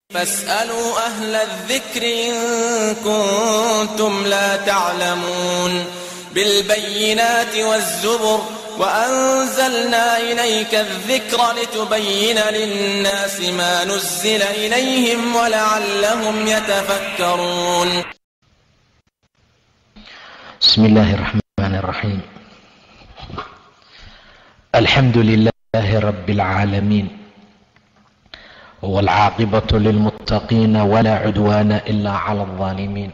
فاسألوا أهل الذكر إن كنتم لا تعلمون بالبينات والزبر وأنزلنا إليك الذكر لتبين للناس ما نزل إليهم ولعلهم يتفكرون بسم الله الرحمن الرحيم الحمد لله رب العالمين والعاقبة للمتقين ولا عدوان إلا على الظالمين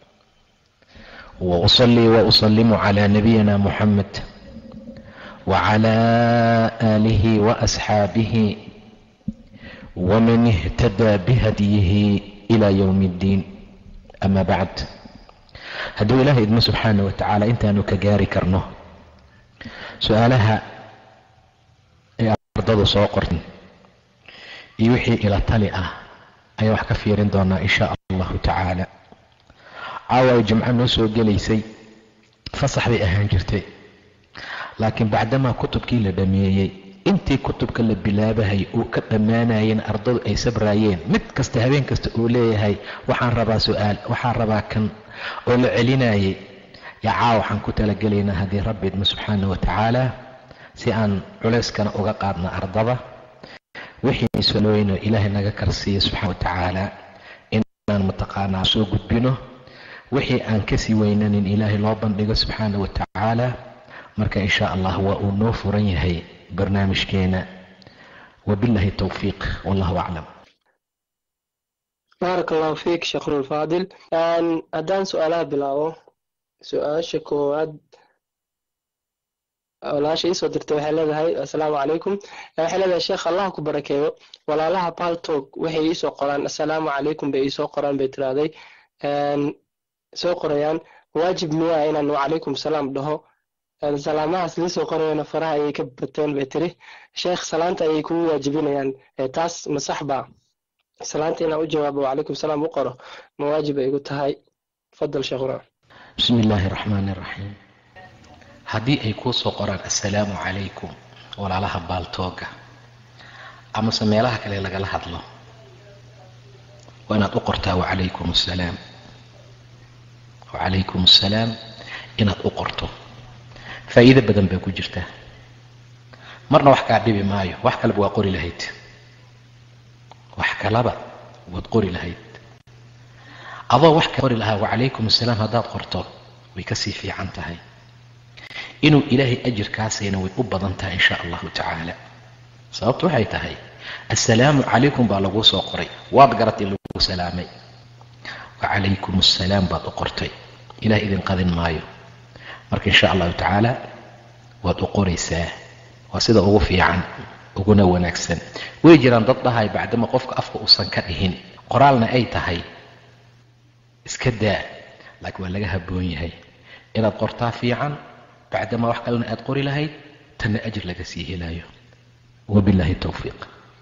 وأصلي وأسلم على نبينا محمد وعلى آله وأصحابه ومن اهتدى بهديه إلى يوم الدين أما بعد hadduu ilaahay idmo subxaana wa tacaala intaanu ka gaari karno su-aalaha ay ardadu soo qortin iyo wixii ila tali ah ayaan wax ka fiirin doonaa insha allahu tacaala caawa ay jimco noo soo gelaysay fasax bay ahaan jirtay laakiin bacdamaa kutubkii la dhameeyey intii kutubka la bilaabahay uu ka dhammaanayeen ardadu ay sabraayeen mid kasta habeen kasta uu leeyahay waxaan rabaa su-aal waxaan rabaa kan oo la celinayay yaa caawa waxaan ku talagelaynaa haddii rabbi idmo subxaana wa tacaala si aan culayskana uga qaadna ardada wixii salooyno ilaahay naga karsiiya subxana wa tacaala inaan mataqaanaa soo gudbino wixii aan kasii weynanin ilaahay loo bandhigo subxaana wa tacaala marka insha allah waa uu noo furan yahay barnaamijkeena wabillahi towfiiq wallahu aclam baarak allahu fiik sheekhrulfaadil haddaan su-aalaha bilaabo su-aasha koowaad walaasha iisoo dirtay waxay leedahay assalaamu calaykum waxay leedahay sheekh allah ku barakeeyo walaalaha baltog waxay iisoo qoraan assalaamu calaykum bay iisoo qoraan bay tirahday soo qorayaan waajib miyaa inaan wacalaykum salaam dhaho salaamahaas liisoo qorayana faraha ayay ka bateen bay tiri sheekh salaanta ayay kugu waajibinayaan taas ma sax baa salaanta inaan u jawaabo wacalaykum salaam u qoro ma waajib ay igu tahay fadal sheekhuna bismi illaahi araxmaani iraxiim haddii ay kuu soo qoraan assalaamu calaykum walaalaha baaltooga amase meelaha kale lagala hadlo waa inaad u qortaa wacalaykum assalaam wacalaykum assalaam inaad u qorto faa'iido badan baa ku jirta marna wax kaa dhibi maayo wax kaleba waa qori lahayd wax kalaba waad qori lahayd adoo wax ka qori lahaa wacalaykum assalaam haddaad qorto way kasii fiican tahay inuu ilaahay ajirkaasayna way u badan tahay insha allahu tacaala sababtu waxay tahay assalaamu calaykum baa laguu soo qoray waad garatay lagu salaamay wacalaykum assalaam baad u qortay ilaah idin qadin maayo marka insha allahu tacaala waad u qoraysaa waa sida ugu fiican uguna wanaagsan way jiraan dad dhahay bacdama qofka afka uusan ka dhihin qoraalna ay tahay iska daa laakiin waa laga habboon yahay inaad qortaa fiican bacdama wax kalena aad qori lahayd tanna ajir laga sii helayo wabillahi towfiiq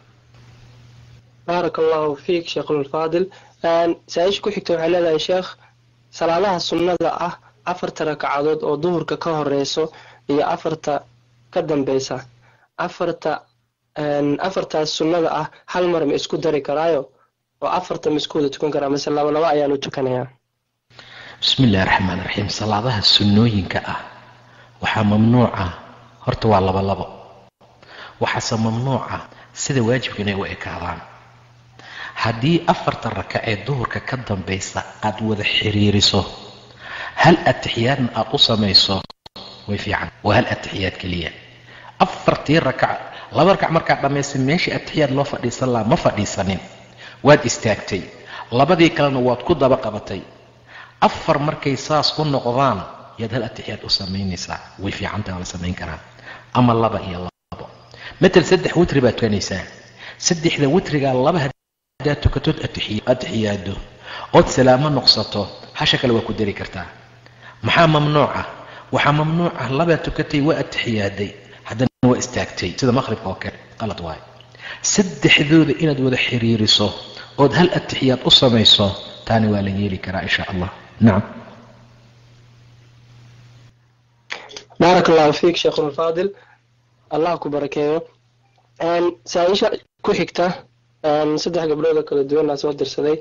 baarak allahu fiik sheekhlulfaadil saa-isha ku xigta waxay leedahay sheekh salaadaha sunnada ah afarta ragcadood oo duhurka ka horeyso iyo afarta ka dambeysa afarta afartaas sunnada ah hal mar ma isku dari karaayo oo afarta ma isku wada tukan karaa mase laba laba ayaanu tukanayaa bismi illahi raxmaan raxiim salaadaha sunnooyinka ah waxaa mamnuuca horta waa laba labo waxaase mamnuuca sida waajibka inay u ekaadaan haddii afarta raka ee duhurka ka dambaysa aad wada xiriiriso hal atixiyaadna aad u samayso way fiican waa hal atixiyaad keliya afartii rakac laba rakac markaad dhammaysay meeshii atixiyaad loo fadhiisan lahaa ma fadhiisanin waad istaagtay labadii kalena waad ku daba qabatay afar markay saas u noqdaan yaad hal atixiyaad u samaynaysaa way fiicantaha waa la samayn karaa ama laba iyo labo matal saddex witri baad tukanaysaa saddexda witrigaa laba haddaad tukatood atixiyaado ood salaamo noqsato hasha kale waa ku dari kartaa maxaa mamnuuca waxaa mamnuuca labaad tukatay waa atixiyaaday haddana waa istaagtay sida maqhribka oo kale qalad waayo saddexdooda inaad wada xiriiriso ood hal atixiyaad u samayso taani waa la yeeli karaa insha allah nacam baarak allahu fiik sheekhulfaadil allah ku barakeeyo saa-isha ku xigta saddex gabdhood oo kala duwanaa soo dirsaday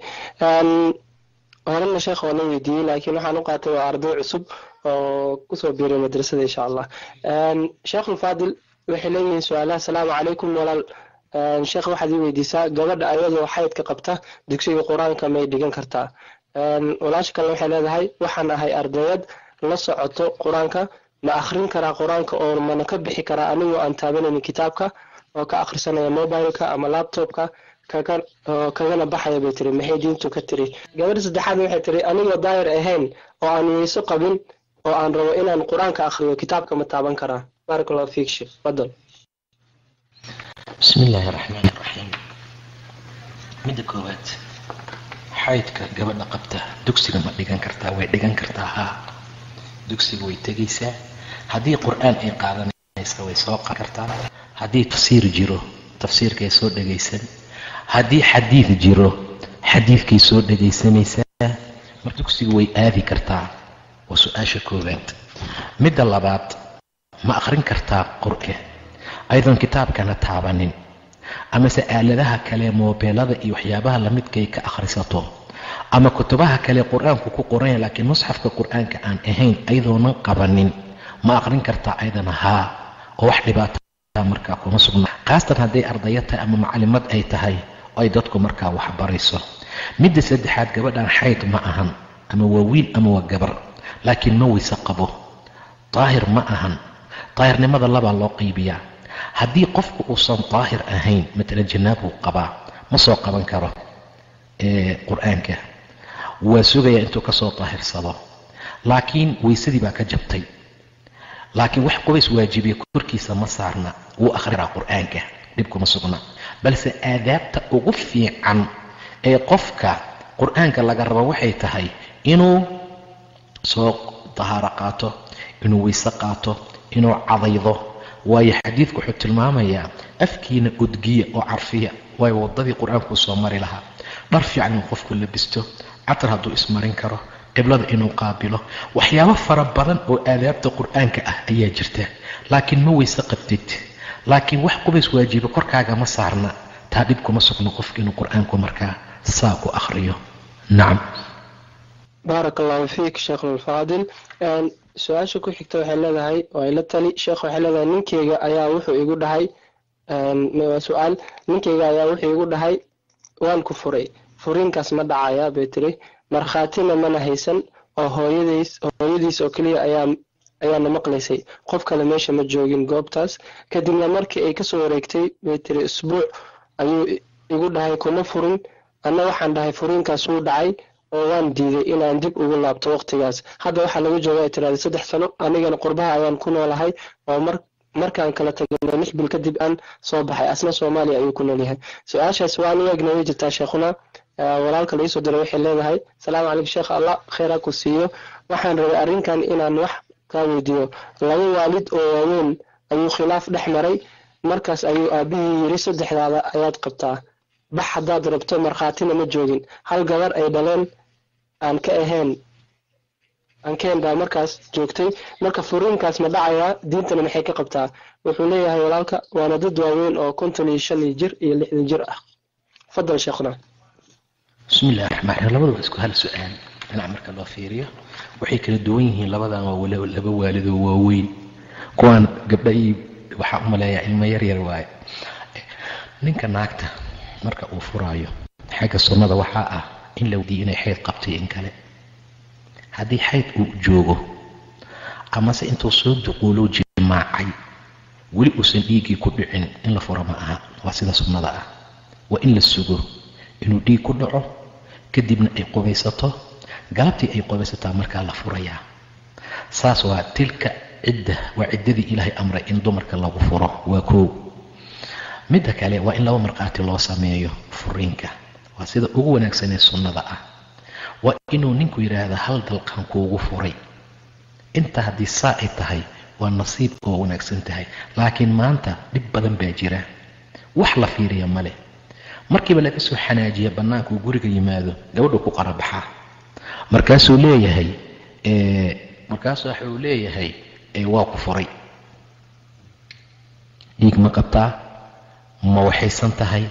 horena sheekh waana weydiiyey laakiin waxaan u qaatay waa arday cusub oo kusoo biiray madrasada insha allah sheekhulfaadil waxay leeyihiin su-aalaha asalaamu calaykum walaal sheekh waxaad ii weydiisaa gabadha ayadoo xaydka qabta dugsiga qur-aanka may dhigan kartaa walaasha kale waxay leedahay waxaan ahay ardayad la socoto qur-aanka ma akrin karaa qur-aanka oo mana ka bixi karaa anigoo aan taabanaynin kitaabka oo ka akhrisanaya mobileka ama laptopka kagana baxaya bay tiri maxay diintu ka tiri gabadha saddexaad waxay tiri anigoo daayir ahayn oo aan weyso qabin oo aan rabo inaan qur-aanka akhriyo kitaabka ma taaban karaa barak allahu fiik sheekh fadal bismi illaahi raxmaan iraxiim midda koowaad xaydka gabadha qabta dugsiga ma dhigan kartaa way dhigan kartaa haa dugsiga way tegaysaa haddii qur-aan ay qaadanaysa way soo qan kartaa haddii tafsiir jiro tafsiirkay soo dhegaysan haddii xadiid jiro xadiidkay soo dhegaysanaysaa mar dugsiga way aadi kartaa waa su-aasha koowaad midda labaad ma akhrin kartaa qur'e ayadoon kitaabkana taabanin amase aaladaha kale moobeelada iyo waxyaabaha lamidkay ka akhrisato ama kutubaha kale qur-aanku ku qoranya laakiin musxafka qur-aanka aan ahayn ayadoonan qabanin ma akhrin kartaa ayadana haa oo wax dhibaata markaa kuma sugna khaasatan hadday ardaya tahay ama macalimad ay tahay oo ay dadku markaa waxbarayso midda saddexaad gabadhan xayd ma ahan ama waa wiil ama waa gabar laakiin ma weyse qabo daahir ma ahan daahirnimada labaa loo qaybiyaa haddii qofku uusan daahir ahayn matalan janaabuu qabaa ma soo qaban karo qur-aanka waa sugayaa intuu kasoo daahirsado laakiin weysadii baa ka jabtay laakiin wax qubays waajibiya korkiisa ma saarna wuu akhriraa qur-aanka dhibkuma sugna balse aadaabta ugu fiican ee qofka qur-aanka laga rabo waxay tahay inuu soo dahaaro qaato inuu weyse qaato inuu cadaydo waayo xadiidku wuxuu tilmaamayaa afkiina udgiya oo carfiya waayo waddadii qur-aankuu soo mari lahaa dhar fiican inuu qofku labisto catar hadduu ismarin karo qiblada inuu qaabilo waxyaabo fara badan oo aadaabta qur-aanka ah ayaa jirta laakiin ma weyse qabtid laakiin wax qubays waajiba korkaaga ma saarna taa dhib kuma sugno qofka inuu qur-aanku markaa saa ku akhriyo nacam baarak allahu fiik sheekhlulfaadil su-aasha ku xigta waxay leedahay oo ay la tali sheekh waxay leedahay ninkeyga ayaa wuxuu igu dhahay waa su-aal ninkeyga ayaa wuxuu igu dhahay waan ku furay furiinkaas ma dhacaya bay tiri markhaatina mana haysan oo hooyadiis hooyadiis oo keliya ayaa ayaana maqlaysay qof kale meesha ma joogin goobtaas kadibna markii ay kasoo wareegtay bay tiri isbuuc ayuu igu dhahay kuma furin anna waxaan dhahay furiinkaas wuu dhacay oo waan diiday inaan dib ugu laabto waqtigaas hadda waxaa lagu jooga ay tiraada saddex sano anigana qurbaha ayaan ku noolahay oo mar markaan kala tagno lix bil kadib aan soo baxay asna soomaaliya ayuu ku noolyahay su-aashaas waan eegna way jirtaa sheekhuna walaalka laisoo diray waxay leedahay salaamu calaykum sheekh allah kheyra ku siiyo waxaan rabay arrinkan inaan wax kaa weydiiyo laba waalid oo waaweyn ayuu khilaaf dhex maray markaas ayuu aabihii yiri saddexdaada ayaad qabtaa bax haddaad rabto markhaatina ma joogin hal gabar ay dhaleen aan ka ahayn ankeen baa markaas joogtay marka furiinkaas ma dhacayaa diintana maxay ka qabtaa wuxuu leeyahay walaalka waana dad waaweyn oo konton iyo shan jir iyo lixdan jir ah fadal sheekhna bismi illahi raxmaan raxiim labadu waa isku hal su-aal dhinac marka loo fiiriyo waxay kala duwan yihiin labadan waa laba waalidoo waaweyn kuwaan gabdha iyo waxaa u maleeyaa ilmo yaryar waaye ninka naagta marka uu furaayo xagga sunnada waxaa ah in la weydiiyo inay xayd qabtay in kale haddii xayd uu joogo amase intuu soo duquuloo jimaacay weli uusan dhiiggii ku dhicin in la furo ma aha waa sida sunnada ah waa in la sugo inuu dhiig ku dhaco kadibna ay qubaysato galabtii ay qubaysataa markaa la furayaa saas waa tilka cidda waa ciddadii ilaahay amray in dumarka lagu furo waa koow midda kale waa in laba markhaati loo sameeyo furiinka waa sida ugu wanaagsanee sunnada ah waa inuu ninku yidhaahda hal dalqan kuugu furay inta haddii saa ay tahay waa nasiib oo wanaagsan tahay laakiin maanta dhib badan baa jira wax la fiiriya male markiiba laga soo xanaajiya bannaanka uu guriga yimaado gabadhu ku qarabaxaa markaasuu leeyahay markaasuu waxa uu leeyahay waa ku furay dhiig ma qabtaa ma waxaysan tahay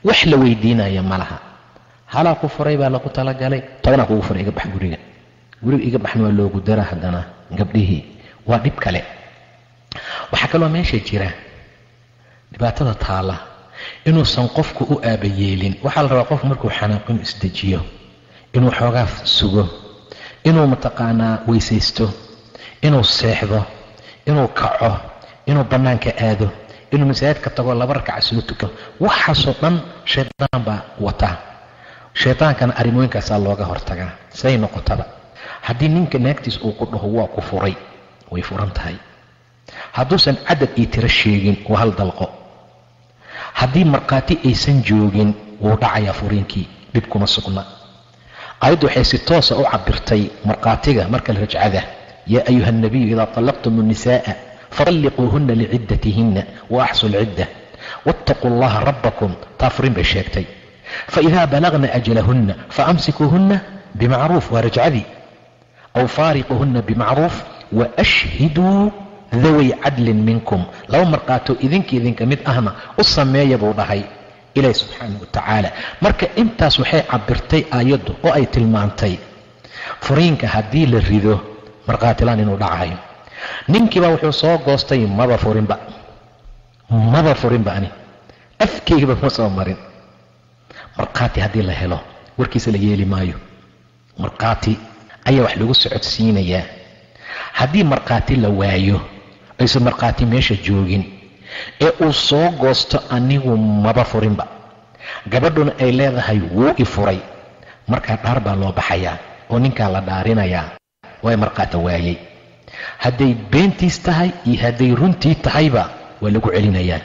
wax la weydiinaya ma laha halaa ku furay baa lagu talagalay tobanaa kugu furay iga bax guriga guriga iga baxna waa loogu dara haddana gabdhihii waa dhib kale waxaa kaloo meesha jira dhibaatada taalla inuusan qofku u aabayeelin waxaa la rabaa qofku markuu xanaaqo inuu isdejiyo inuu xoogaa sugo inuu mataqaanaa weysaysto inuu seexdo inuu kaco inuu bannaanka aado inuu masaajidka tago laba rakaca soo tuko waxaasoo dhan shaydaan baa wata shaydaankana arrimooyinkaasaa looga hortagaa siday noqotaba haddii ninka naagtiis uu ku dhaho waa ku furay way furan tahay hadduusan cadad iyo tiro sheegin waa hal dalqo haddii markhaati aysan joogin wuu dhacayaa furiinkii dhib kuma sugna ayaddu waxay si toosa u cabirtay markhaatiga marka la rajcada yaa ayuha alnabiyu idaa طallaqtum الnisaءa faطalliquuhuna liciddatihinna waaxsu lcidda waاtaquu اllaha rabbakum taa furin bay sheegtay faidaa balagna ajalahunna faamsikuuhunna bimacruuf waa rajcadii aw faariquuhunna bimacruuf waashhiduu daway cadlin minkum laba markaatoo idinka idinka mid ahna u sameeya buu dhahay ilaahi subxaanah wa tacaala marka intaas waxay cabirtay aayaddu oo ay tilmaantay furiinka haddii la rido markhaatilaan inuu dhacayo ninkiiba wuxuu soo goostay maba furinba maba furinba ani afkeygaba ma soo marin markhaati haddii la helo warkiisa la yeeli maayo markhaati ayaa wax lagu socodsiinayaa haddii markhaati la waayo aysan markhaati meesha joogin ee uu soo goosto anigu maba furinba gabadhuna ay leedahay wuu i furay markaa dhaar baa loo baxayaa oo ninkaa la dhaarinayaa way markhaata waayey hadday beentiis tahay iyo hadday runtii tahayba waa lagu celinayaa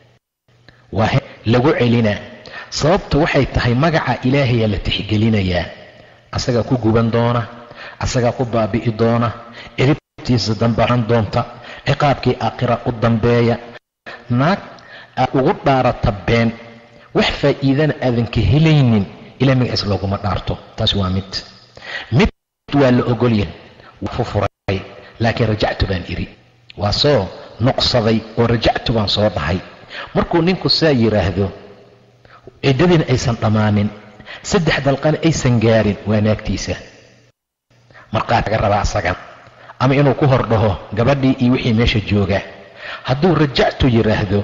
waa lagu celinaa sababta waxay tahay magaca ilaahayaa la tixgelinayaa asagaa ku guban doona asagaa ku baabi'i doona ciribtiisa dambaran doonta ciqaabkii aakhira u dambeeya naag aad ugu dhaarata been wax faa'iidana aadan ka helaynin ilaa magaciis looguma dhaarto taas waa mid mid waa la ogolyahay waa fufuray laakiin rajactu baan idhi waa soo noqsaday oo rajactu baan soo dhahay markuu ninku saa yidhaahdo ciddadiina aysan dhammaanin saddex dalqana aysan gaarin waa naagtiisa markaad laga rabaa asagan ama inuu ku hor dhaho gabadhii iyo wixii meesha jooga hadduu rajactu yidhaahdo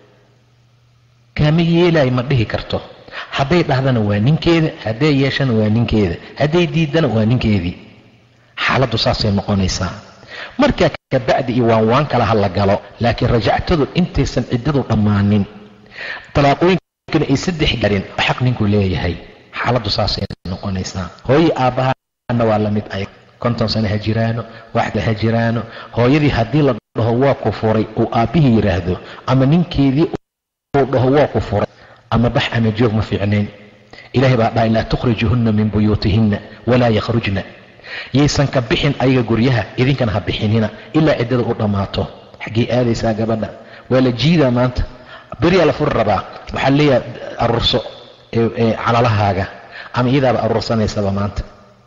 kaama yeelaayo ma dhihi karto hadday dhahdana waa ninkeeda hadday yeeshana waa ninkeeda hadday diidana waa ninkeedii xaaladdu saasay noqonaysaa markaa kabacdi iyo waan waan kala hadla galo laakiin rajactadu intaysan ciddadu dhammaanin talaaqooyinkana ay saddex garin xaq ninkuu leeyahay xaaladdu saasay noqonaysaa hooyi aabbahana waa la mid ay konton sano ha jiraano waxda ha jiraano hooyadii haddii la dhaho waa ku furay uu aabbihii yidhaahdo ama ninkeedii uu dhaho waa ku furay ama bax ama joog ma fiicnayn ilahay baa dhahay laa tukhrijuhunna min buyuutihinna walaa yakhrujna yaysan ka bixin ayaga guryaha idinkana ha bixinina ilaa ciddada u dhammaato xaggee aadaysaa gabadha waa la jiidaa maanta beriyaa la furi rabaa waxaa leeyaha aruurso calalahaaga ama iyadaaba aruursanaysaba maanta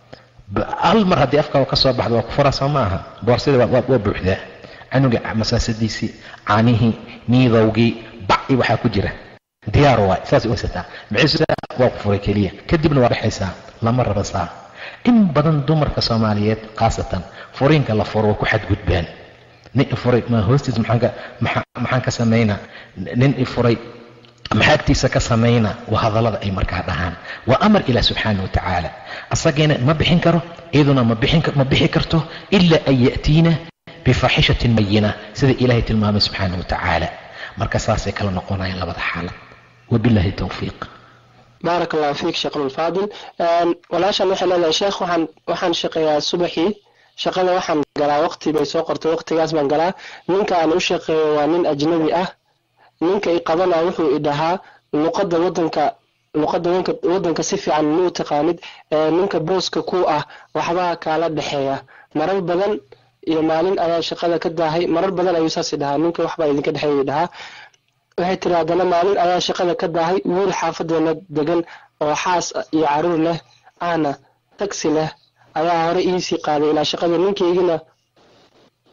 hal mar haddii afkaaga ka soo baxdo waa ku furaa soo ma aha boorsada waa buuxdaa canuga masaasadiisii caanihii niidowgii baci waxaa ku jira diyaar waay saasay usataa maciisa waa ku furay keliya kadibna waa dhexaysaa lama raba saa in badan dumarka soomaaliyeed khaasatan furiinka la furo waa ku xadgudbaan nin ifuray ma hoostiis maxaan ka samaynaa nin ifuray maxaa agtiisa ka samaynaa waa hadallada ay markaa dhahaan waa amar ilaah subxaana wa tacaala asagiina ma bixin karo iyaduna ma bixi karto ilaa an ya'tiina bifaaxishatin bayina sida ilaahay tilmaamay subxaana wa tacaala marka saasay kala noqonayaan labada xaalad wabillahi towfiiq baarak allahu fiik sheekhlulfaadil walaashan waxay leedahay sheekh waxaan waxaan shaqeeyaa subaxii shaqada waxaan galaa waqti bay soo qortay waqtigaas baan galaa ninka aan u shaqeeyo waa nin ajnabi ah ninka i qabana wuxuu i dhahaa luqadda wadanka luqadda wadanka si fiican ma u taqaanid ninka booska ku ah waxbaa kaala dhexeeya marar badan iyo maalin ayaa shaqada ka daahay marar badan ayuu saasi dhahaa ninka waxbaa idinka dhexeeya dhahaa waxay tiri haddana maalin ayaa shaqada ka daahay wiil xaafadeena degan oo xaas iyo caruur leh aana tagsi leh ayaa hore iisii qaaday ilaa shaqada ninkaygina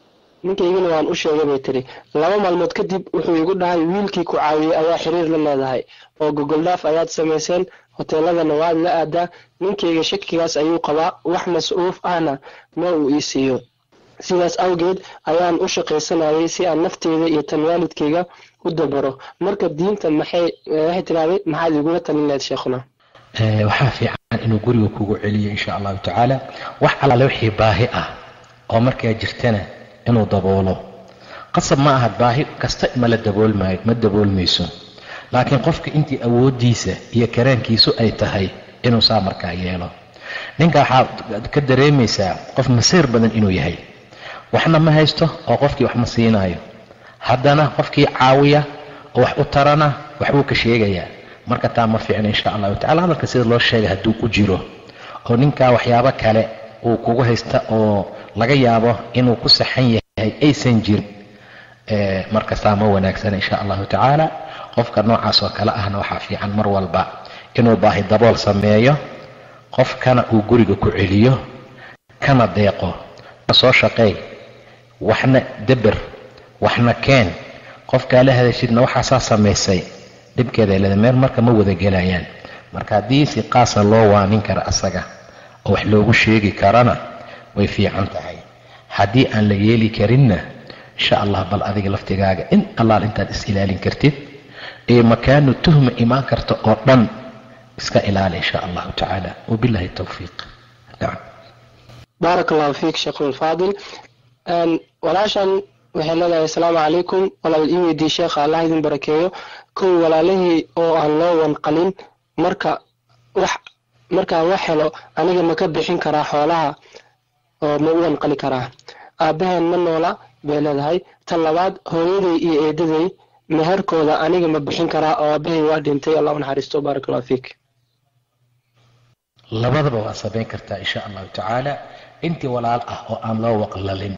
ninkaygana waan u sheegay bay tiri laba maalmood kadib wuxuu igu dhahay wiilkii ku caawiyey ayaa xiriir la leedahay oo gogoldhaaf ayaad samayseen hoteeladana waad la aadaa ninkayga shakigaas ayuu qabaa wax mas-uuf ahna ma uu ii siiyo sidaas awgeed ayaan u shaqaysanayay si aan nafteyda iyo tan waalidkayga u dabaro marka diinta maxay waxay tiraahday maxaad igula talin lahayd sheekhuna waxaa fiican inuu guriga kugu celiyo insha allahu tacaala wax allaale wixii baahi ah oo markaa jirtana inuu daboolo qasab ma aha baahi kasta mala daboolmaayo ma daboolmayso laakiin qofka intii awooddiisa iyo karaankiisu ay tahay inuu saa markaa yeelo ninka waxaad ka dareemaysaa qof masiir badan inuu yahay waxna ma haysto oo qofkii wax ma siinaayo haddana qofkii caawiya oo wax u tarana waxbuu ka sheegayaa marka taa ma fiicna insha allahu tacala hadalka sida loo sheegay hadduu ku jiro oo ninkaa waxyaabo kale uu kugu haysta oo laga yaabo inuu ku saxan yahay aysan jirin markastaa ma wanaagsana insha allahu tacaala qofka noocaas oo kale ahna waxaa fiican mar walba inuu baahi dabool sameeyo qofkana uu guriga ku celiyo kana deeqo soo shaqeey waxna deber waxna keen qofkaa la hadashidna waxaasaa samaysay dhibkeeda leeda meel marka ma wada gelayaan marka haddii si qaasa loo waanin kara asaga oo wax loogu sheegi karana way fiican tahay haddii aan la yeeli karinna insha allah bal adiga laftigaaga in allaal intaad is ilaalin kartid ee makaanu tuhma imaan karta oo dhan iska ilaali insha allahu tacaala wabillahi towfiiq nacam baarak allahu fiik sheekhulfaadil walaashan waxay leedahay asalaamu calaykum walaal ii weydiiye sheekha allah idin barakeeyo kow walaalihii oo aan loo wanqalin marka wax markaan wax helo aniga ma ka bixin karaa xoolaha oo ma u wanqali karaa aabbaheen ma noola bay leedahay tan labaad hooyaday iyo eedaday meherkooda aniga ma bixin karaa oo aabahay waa dhintay allah u naxariisto baarak allahu fiik labadaba waa samayn kartaa insha allahu tacaala intii walaal ah oo aan loo waqlalin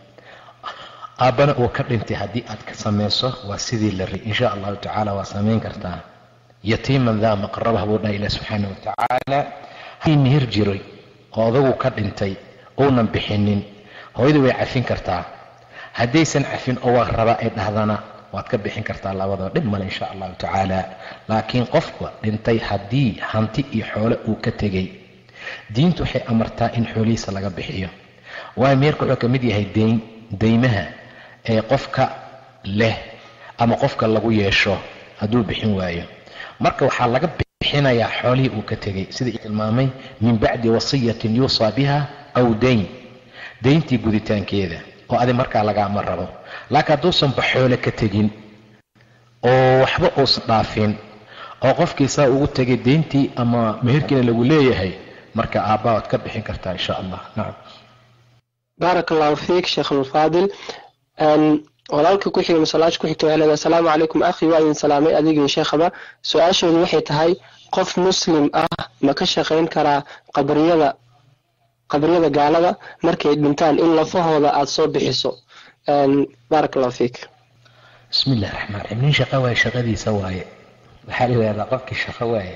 aabbana uu ka dhintay haddii aad ka samayso waa sidii la ri insha allahu tacaala waa samayn kartaa yatiiman daa maqrabah buu dhaha ilah subxaana wa tacaala haddii mihir jiray oo odagu ka dhintay uunan bixinin hooyadu way cafin kartaa haddaysan cafin oo waa rabaa ay dhahdana waad ka bixin kartaa labadaba dhib male insha allahu tacaala laakiin qofka dhintay haddii hanti iyo xoole uu ka tegay diintu waxay amartaa in xoolihiisa laga bixiyo waayo meerka wuxuu ka mid yahay dayn daymaha ee qofka leh ama qofka lagu yeesho hadduu bixin waayo marka waxaa laga bixinayaa xoolihii uu ka tegay sidai tilmaamay min bacdi wasiyatin yuusaa biha aw dayn dayntii guditaankeeda oo adi markaa lagaama rabo laakiin hadduusanba xoole ka tegin oo waxba uusan dhaafin oo qofkiisaa ugu tegay dayntii ama meherkiina lagu leeyahay marka aabbaa waad ka bixin kartaa insha allah nacam baarak allahu fiik sheekhulfaadil walaalka ku xiga masalaasha ku xigta waxay leedahay asalaamu calaykum akhi waa idin salaamay adigii sheekhaba su-aasheedu waxay tahay qof muslim ah ma ka shaqayn karaa qabriyada qabriyada gaalada markay dhintaan in lafahooda aada soo bixiso baarak allahu fiik bismi illahi raxmaan raxiim nin shaqo waaye shaqadiisa waaye waxaa la yidhahdaa qofkii shaqo waaye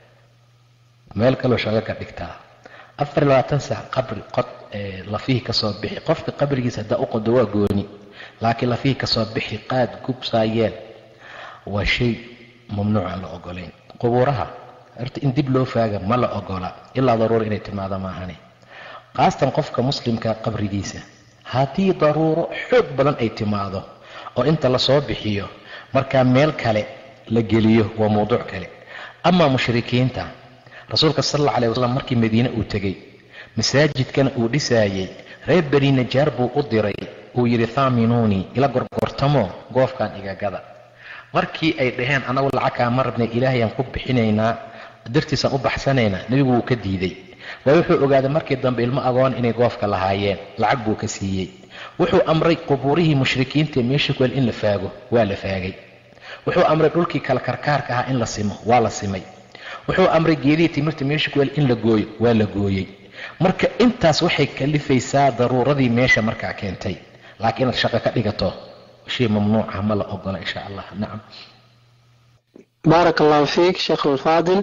meel kaloo shaqo ka dhigtaa afar iyo labaatan sac qabri qod lafihii kasoo bixi qofka qabrigiisa haddaa u qodo waa gooni laakiin lafihii kasoo bixi qaad gub saayeel waa shay mamnuuc aan la ogolayn qubuuraha horta in dib loo faaga ma la ogola ilaa daruura inay timaado maahane khaasatan qofka muslimka qabrigiisa haddii daruuro xoog badan ay timaado oo inta lasoo bixiyo markaa meel kale la geliyo waa mawduuc kale amaa mushrikiinta rasuulka sal alla alay wasalam markii madiine uu tegey masaajidkana uu dhisaayey reer beni najaar buu u diray uu yidhi thaaminuunii ila gorgortamo goofkan igagada markii ay dhaheen anagu lacagkaa ma rabnay ilaahayaan ku bixinaynaa dartiisaan u baxsanaynaa nebigu wuu ka diiday waayo wuxuu ogaaday markii dambe ilmo agoon inay goofka lahaayeen lacag buu ka siiyey wuxuu amray qubuurihii mushrikiinta meesha kuel in la faago waa la faagay wuxuu amray dhulkii kala karkaarka ahaa in la simo waa la simay wuxuu amray geedihii timirta meesha kuel in la gooyo waa la gooyey marka intaas waxay kalifaysaa daruuradii meesha markaa keentay laakiin inaad shaqo ka dhigato shay mamnuuca ma la ogola insha allah nacam baarak allahu fiik sheekh alfaadil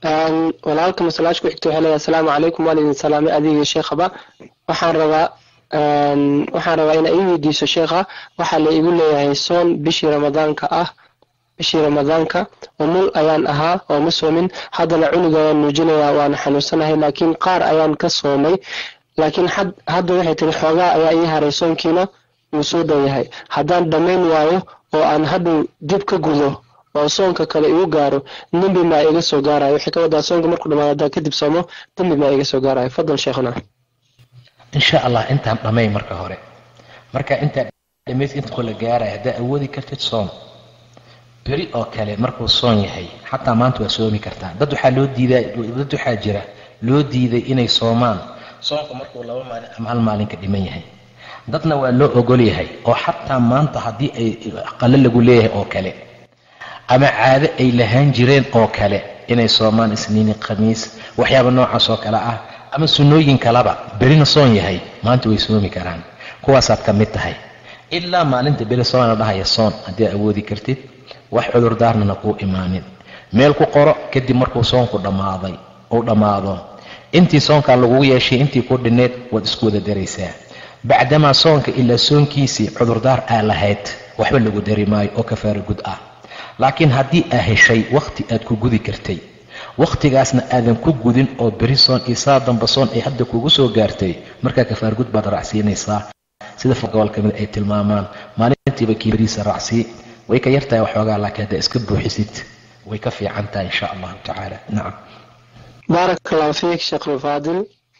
walaalka masalaasha ku xigta waxay leedahay asalaamu calaykum waan idin salaamay adigii sheekhaba waxaan rabaa waxaan rabaa inaa ii weydiiso sheekha waxaa la igu leeyahay soon bishii ramadaanka ah bishii ramadaanka umul ayaan ahaa oo ma soomin haddana cunuga ayaan nuujinayaa waana xanuunsanahay laakiin qaar ayaan ka soomay laakiin hadda waxay tiri xoogaa ayaa ii haray soonkiina wuu soo dhow yahay haddaan dhammayn waayo oo aan hadhow dib ka gudo oo soonka kale igu gaaro dembi maa iga soo gaarayo waxay ka wadaa soonka markuu dhamaado haddaan kadib soomo dembi maa iga soo gaarayo fadal sheekhuna insha allah intaan dhamay marka hore marka intaa dhamays inta la gaaraya haddaa awoodi kartid soom beri oo kale markuu soon yahay xataa maanta waa soomi kartaa dad waxaa loo diidaa dad waxaa jira loo diiday inay soomaan soonka markuu laba maalin ama hal maalin ka dhiman yahay dadna waa loo ogol yahay oo xataa maanta haddii ay qalo lagu leeyahay oo kale ama caado ay lahaan jireen oo kale inay soomaan isniini khamiis waxyaaba noocaas oo kale ah ama sunnooyin kaleba berina soon yahay maanta way soomi karaan kuwaasaad ka mid tahay ilaa maalinta beri soona dhahaya soon haddii awoodi kartid wax cudurdaarnana kuu imaanin meel ku qoro kadib markuu soonku dhammaaday uu dhammaado intii soonkaa lagugu yeeshay intii ku dhinneed waad isku wada daraysaa bacdamaa soonka ilaa soonkiisii cudurdaar aa lahayd waxba lagu dari maayo oo kafaara gud ah laakiin haddii aa heshay wakhti aad ku gudi kartay wakhtigaasna aadan ku gudin oo beri soon iyo saa damba soon ay hadda kugu soo gaartay markaa kafaara gud baad raacsiinaysaa sida gobol ka mid ay tilmaamaan maalintiiba kii beriisa raacsii way ka yartahay waxoogaa laakiin haddaa iska buuxisid way ka fiican tahay insha allahu tacaala nacam baarak allahu fiik sheekh alfaadil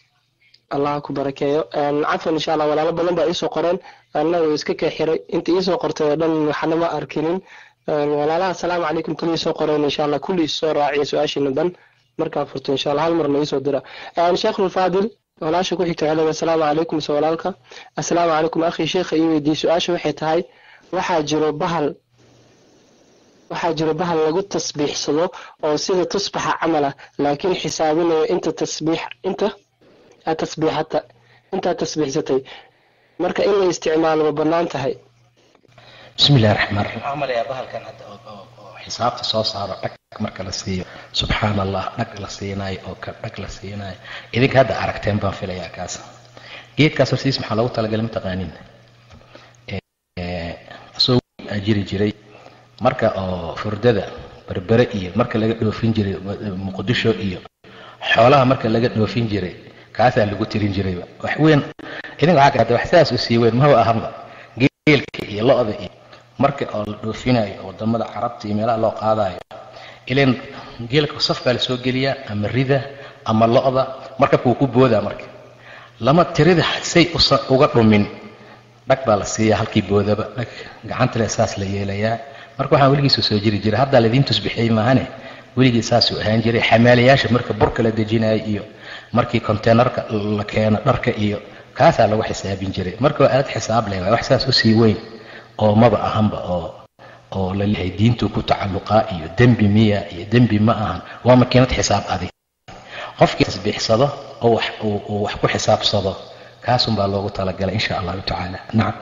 allah ku barakeeyo cafan insha allah walaalo badan baa iisoo qoreen annaga iska kee xiray inta iisoo qortay oo dhan waxna ma arkinin walaalaha asalaamu calaykum kulli soo qoreen insha allah kulli soo raaciya su-aashiina dhan markaa furto insha allah hal marna iisoo dira sheekh alfaadil walaasha ku xigta waxay asalaamu calaykum mise walaalka assalaamu calaykum akhi sheekha ii weydiiyey su-aasha waxay tahay waxaa jiro bahal waxaa jiro bahal lagu tasbiixsado oo sida tusbaxa camal ah laakiin xisaabinayo inta tasbiix inta aad tasbiixata intaad tasbiixsatay marka in la isticmaalo ma bannaan tahay bismi illahi raxmaan raxiim waxaan malayaa bahalkan hadda oo xisaabta soo saaro dhag marka la siiyo subxaan allah dhag la siinaayo oo ka dhag la siinaayo idinka hadda aragteen baan filayaa kaas geedkaas hortiis maxaa loogu talagalay mataqaanin asoo aa jiri jiray marka oo furdada berbere iyo marka laga dhoofin jiray muqdisho iyo xoolaha marka laga dhoofin jiray kaasaa lagu tirin jirayba wax weyn idinka waxaa kada wax saas u sii weyn maba ahanba geelka iyo lo-da iyo marka oo la dhoofinayo wadamada carabta iyo meelaha loo qaadayo ilan geelka safkaa lasoo geliyaa ama rida ama lo-da marka kuu ku boodaa marka lama tirida say uga dhumin dhag baa la siiyaa halkii boodaba dhag gacanta le saas la yeelayaa marka waxaan weligiisu soo jiri jiray haddaa laidiin tusbixiyey maahane weligii saasuu ahaan jiray xamaalayaasha marka burka la dejinayo iyo markii containerka la keeno dharka iyo kaasaa lagu xisaabin jiray marka waa aad xisaab leh wax saas usii weyn oo maba ahanba oo oo la leeyahay diintuu ku tacalluqaa iyo dembi miya iyo dembi ma ahan waa makiinad xisaab adig qofkii tasbiixsado oo wax uu wax ku xisaabsado kaasunbaa loogu talagalay insha allahu tacaala nacam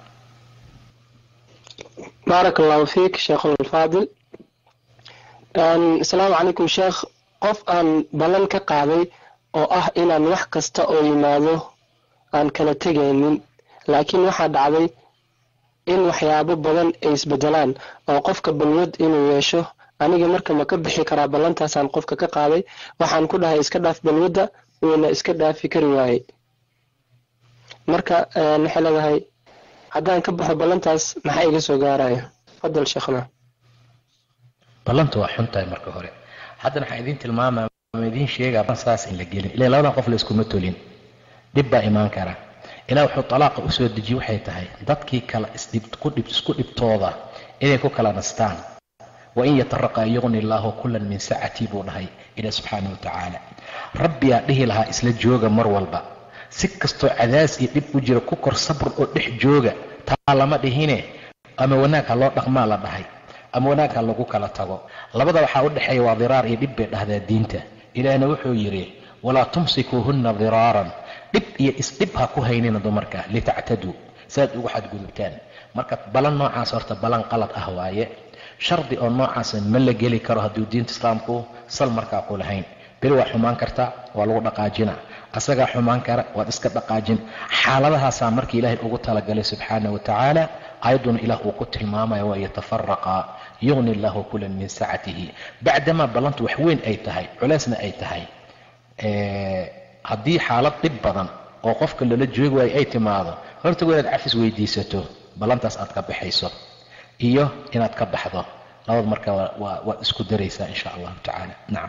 baarak allahu fiik sheekh alfaadil asalaamu calaykum sheekh qof aan ballan ka qaaday oo ah inaan wax kasta oo yimaado aan kala tegaynin laakiin waxaa dhacday in waxyaabo badan ay isbedelaan oo qofka balwad inuu yeesho aniga marka ma ka bixi karaa ballantaasaan qofka ka qaaday waxaan ku dhahay iska dhaaf balwadda wayna iska dhaafi kari waayey marka waxay leedahay haddaan ka baxo ballantaas maxaa iga soo gaaraya fadal sheekhna ballanta waa xun tahay marka hore haddana waxaan idiin tilmaamaya ma idiin sheegaa saas in la gelin ilaa labadan qof la iskuma tolin dhib baa imaan kara ilaa wuxuu talaaqa usoo dejiye waxay tahay dadkii kala isku dhibtooda inay ku kala nastaan wain yataraqa yuqni illaahu kullan min sacatii buu dhahay ilaa subxaana wa tacaala rabbiyaa dhihi lahaa isla jooga mar walba si kastoo cadaas iyo dhib u jira ku kor sabr oo dhex jooga taa lama dhihine ama wanaag ha loo dhaqmaa la dhahay ama wanaag ha lagu kala tago labada waxaa u dhexeeya waa diraar iyo dhib bay dhahdaa diinta ilaahna wuxuu yidhi walaa tumsikuuhunna diraaran dhib iyo isdhib ha ku haynina dumarka litactaduu saaad ugu xadgudubtaan marka balan noocaas horta balan qalad ah waaye shardi oo noocaasa ma la geli karo hadduu diinta islaamku sal markaa ku lahayn beri waa xumaan kartaa waa lagu dhaqaajina asagaa xumaan kara waad iska dhaqaajin xaaladahaasaa markii ilaahay ugu talagalay subxaana wa tacaala ayadduna ilaah uu ku tilmaamaya waa yatafaraqa yugni allahu kulan min sacatihi bacdamaa ballantu wax weyn ay tahay culeysna ay tahay haddii xaalad dhib badan oo qofka lala joogi waayo ay timaado horta waa inaad cafis weydiisato ballantaas aad ka baxayso iyo inaad ka baxdo labad marka waad isku daraysaa insha allahu tacaala nacam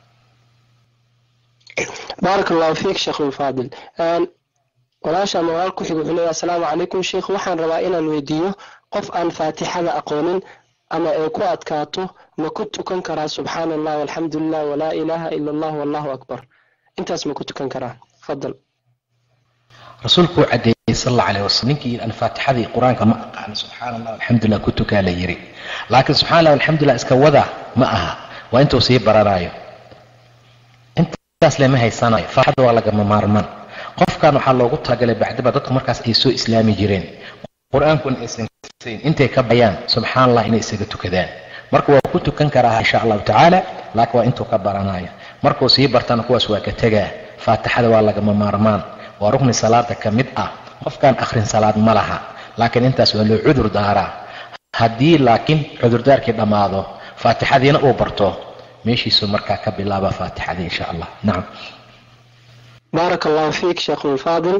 baarak allahu fiik sheekhulfaadil walaasha ama walaal ku xig wuxuu leeyahy asalaamu calaykum sheikh waxaan rabaa inaan weydiiyo qof aan faatixada aqoonin ama ay ku adkaato ma ku tukan karaa subxaana allah walxamdu lilah walaa ilaaha ila allah wallahu akbar intaas ma ku tukan karaa fadal rasuulku uu cadeeyey sal alla alayh wasalam ninkii alfaatixadii qur-aanka ma aqaano subxaana allah alxamdulilah ku tukaa la yiri laakiin subxana allah alxamdulilah iska wada ma aha waa intuu sii baranayo intaas lama haysanayo faatixada waa lagama maarmaan qofkan waxaa loogu talagalay bacdiba dadku markaas ay soo islaami jireen qur-aankuna aysan kasayn intay ka bayaan subxaana allah inay isaga tukadaan marka waa ku tukan karaa insha allahu tacaala laakiin waa intuu ka baranayo markuu sii bartana kuwaas waa ka tegaa faatixada waa lagama maarmaan waa rukni salaada ka mid ah qofkaan akhrin salaad ma laha laakiin intaas waa loo cudur daaraa haddii laakiin cudurdaarkii dhammaado faatixadiina uu barto meeshiisuu markaa ka bilaaba faatixadii insha allah nacam baarak allahu fiik sheekhulfaadil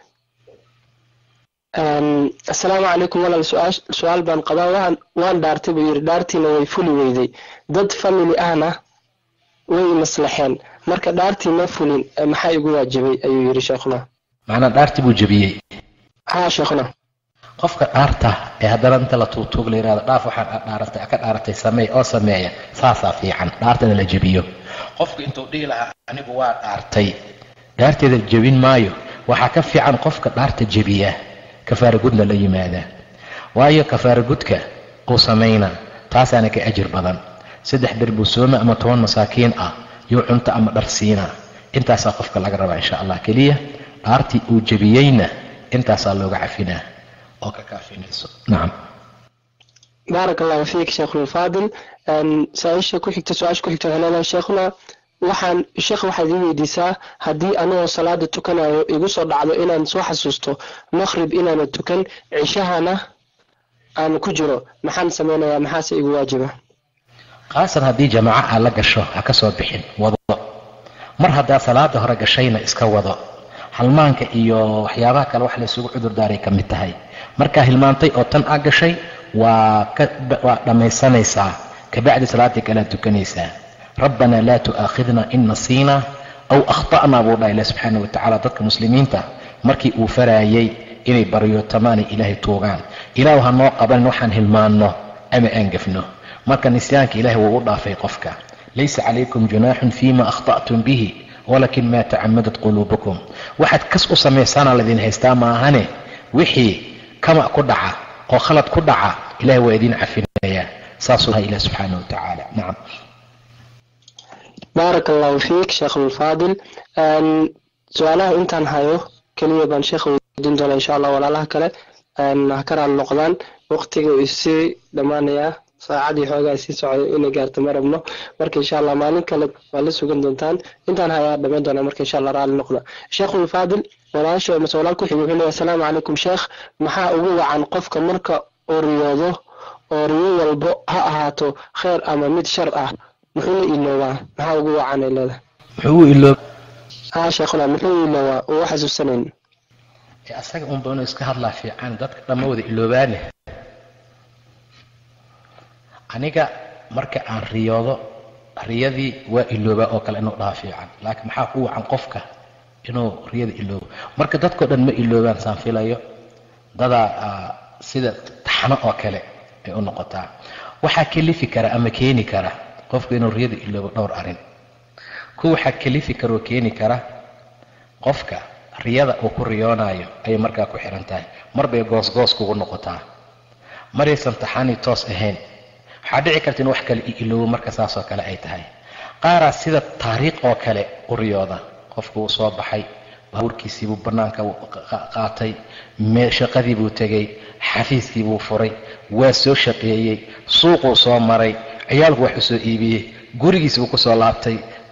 asalaamu calaykum walaal su-aal baan qabaa waan waan dhaartay buu yidhi dhaartiina way fuli weyday dad family ahna way maslaxeen marka dhaartii ma fulin maxaa igu waajibay ayuu yidhi sheekhuna macnaa dhaartii buu jebiyey haa sheekhuna qofka dhaarta ee haddana inta la tuugtuug la yihahdo dhaaf waxaan dhaaratay ka dhaaratay sameey oo sameeya saasaa fiican dhaartana la jebiyo qofku intuu dhihi lahaa anigu waa dhaartay dhaarteeda jebin maayo waxaa ka fiican qofka dhaarta jebiya kafaara gudna la yimaadaa waayo kafaara gudka uu samaynaa taasaana ka ajir badan saddex bir buu sooma ama toban masaakiin ah yuu cunto ama dhar siinaa intaasaa qofka laga rabaa insha allah keliya dhaartii uu jebiyeyna intaasaa looga cafinaa oo ka kaafinayso nacam baarak allahu fiik sheekhulfaadil su-aasha ku xigta su-aasha ku xigta waxay leedahay sheekhuna waxaan sheekh waxaad ii weydiisaa haddii anigoo salaada tukanayo igu soo dhacdo inaan soo xasuusto maqhrib inaana tukan cishahana aan ku jiro maxaan samaynayaa maxaase igu waajiba khaasan haddii jamaaco aad la gasho ha ka soo bixin wado mar haddaa salaada hore gashayna iska wado halmaanka iyo waxyaabaha kale wax laysugu cudur daaray ka mid tahay markaa hilmaantay oo tan aad gashay waa waa dhammaysanaysaa kabacdi salaaddii kalead tukanaysaa rabbanaa laa tu'aakhidna in nasiina aw akhta'naa buu dhaha ilah subxaana wa tacaala dadka muslimiinta markii uu faraayay inay baryootamaan ilaahay tuugaan ilaahu ha noo qabanin waxaan hilmaanno ama aan gafno marka nisyaanka ilahay wuu u dhaafay qofka laysa calaykum junaaxun fima akhta'tum bihi walakin maa tacamadat quluubukum waxaad kas u samaysaanaa laydin haystaa maahane wixii kama ku dhaca oo khalad ku dhaca ilahay waa idin cafinayaa saasuu laha ilah subxaana wa tacaala nacam baarak allahu fiik sheekhulfaadil su-aalaha intaan hayo keliya baan sheekha weydiin doona insha allah walaalaha kale ha ka raali noqdaan waqtiga uu isii dhammaanayaa saacadii xoogaa sii socday inay gaarto ma rabno marka insha allah maalin kale waa la sugan doontaan intaan hayaa dhammayn doonaa marka insha allah raali noqda sheekhulfaadil walaasha mase walaal ku xig wuxuu leeyahy asalaamu calaykum sheekh maxaa ugu wacan qofka marka uu riyoodo oo riyo walbo ha ahaato kheyr ama mid shar ah muxuu la iloobaa maxaa ugu wacanay leeda muxuu u iloob haa sheekhuna muxuu iloobaa uu xasuusanayn asaga unba inuu iska hadlaa fiican dadka dhamma wada iloobaane aniga marka aan riyoodo riyadii waa iloobaa oo kale inuu dhaha fiican laakiin maxaa ku wacan qofka inuu riyada iloobo marka dadkao dhan ma iloobaan saan filayo dadaa sida taxno oo kale ay u noqotaa waxaa kelifi kara ama keeni kara qofku inuu riyada iloobo dhowr arrin ku waxaa kelifi kara oo keeni kara qofka riyada uu ku riyoonayo ayay markaa ku xihan tahay mar bay goosgoos kugu noqotaa maraysan taxaanii toos ahayn waxaa dhici karta in wax kale i iloobo marka saasoo kale ay tahay qaaraa sida taariikh oo kale u riyooda qofku wuu soo baxay baabuurkiisiibuu bannaanka qaatay shaqadii buu tegey xafiiskii buu furay waa soo shaqeeyey suuquu soo maray ciyaalku wax u soo iibiyey gurigiis buu ku soo laabtay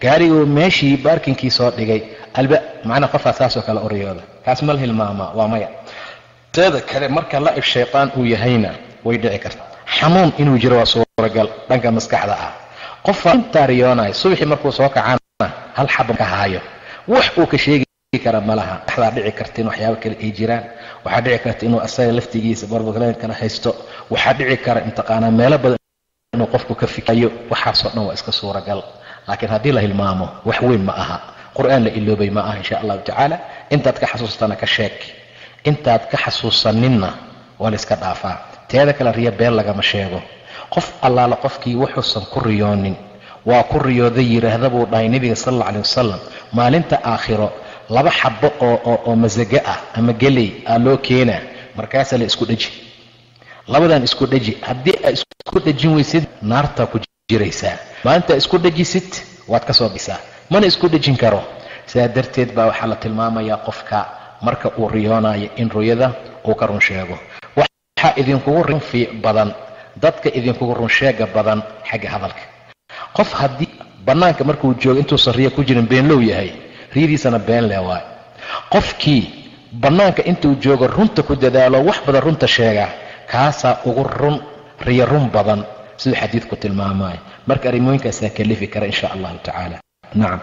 gaariguu meeshii baarkinkii soo dhigay alba macnaa qofaa saasoo kale u riyooda kaas mal hilmaamaa waa maya teeda kale marka lacib shaytaan uu yahayna way dhici karta xanuun inuu jiro waa suuragal dhanka maskaxda ah qofaa intaa riyoonayo subaxii markuu soo kacana hal xaba ka haayo wax uu ka sheegi kara ma laha waxdaa dhici karta in waxyaabo kale ay jiraan waxaa dhici karta inuu asaga laftigiisa barbakleen kala haysto waxaa dhici kara intaqaanaa meelo badan inuu qofku ka fikirayo waxaasoo dhan waa iska suuragal laakiin haddii la hilmaamo wax weyn ma aha qur-aan la iloobay ma aha insha allahu tacaala intaad ka xasuustana ka sheeg intaad ka xasuusaninna waa la iska dhaafaa teeda kale riyo been lagama sheego qof allaala qofkii wuxuusan ku riyoonin waa ku riyooday yidhaahda buu dhahay nebiga sal alla alay wasalam maalinta aakhiro laba xabo oo oo masago ah ama geley aa loo keenaa markaasaa la isku dheji labadan isku dheji haddii aa isku dhejin weysid naartaa ku jiraysaa maalintaa isku dhejisid waad ka soo bisaa mana isku dhejin karo sidaa darteed baa waxaa la tilmaamayaa qofka marka uu riyoonayo in ruyada uu ka run sheego waxaa idinkugu runfi badan dadka idinkugu runsheega badan xagga hadalka qof haddii bannaanka markuu joogo intuusan riyo ku jirin beenlow yahay riyadiisana been leh waay qofkii bannaanka intuu joogo runta ku dadaalo wax badan runta sheega kaasaa ugu run riyo run badan siduu xadiidku tilmaamayo marka arrimooyinkaasaa kalifi kara insha allahu tacaala nacam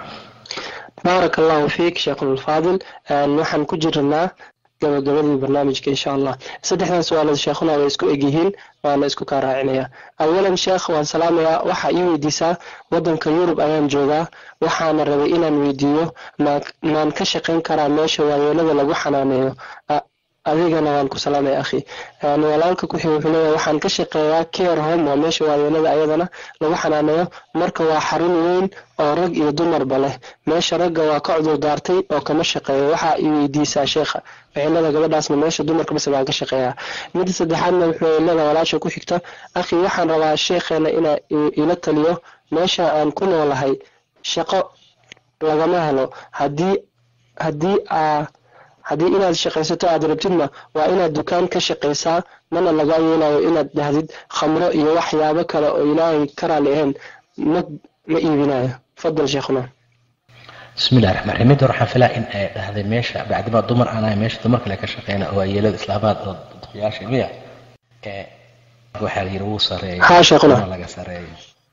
baarak allahu fiik sheekhulfaadil waxaan ku jirnaa gabagabadii barnaamijka insha allah saddexdan su-aalood sheekhuna way isku egyihiin waana isku kaa raacinaya awalan sheekh waan salaamayaa waxaa ii weydiisaa waddanka yurub ayaan joogaa waxaana rabay inaan weydiiyo maan ka shaqayn karaa meesha waayeelada lagu xanaaneeyo adigana waan ku salaamaya akhi walaalka kuxig wuxuu leeyahay waxaan ka shaqeeyaa care home waa meesha waayeelada ayadana lagu xanaaneeyo marka waa xarun weyn oo rag iyo dumarba leh meesha ragga waa ka cudur daartay oo kama shaqeeyo waxaa i weydiisaa sheekha waxay gabadhaasna meesha dumarka base baan ka shaqeeyaa midda saddexaadna wuxuu leedahay walaasha ku xigta akhi waxaan rabaa sheekheena inaa ila taliyo meesha aan ku noolahay shaqo lagama helo haddii haddii aa haddii inaad shaqaysato aad rabtidna waa inaad dukaan ka shaqaysaa mana lagaa yeelayo inaad dhahdid khamro iyo waxyaabo kale oo ilaahay ka raali ahayn ma ma iibinayo fadal sheekhuna bismillahi raxmaan raxiim midda waxaan filaa in ay dhahday meesha bacdimaa dumar aan ahay meesha dumar kale ka shaqeyna oo ayeelada islaamaad oo duqyaasha miya ee waxaa la yidhi wuu sareeyo haa sheekhuna laga sareeyo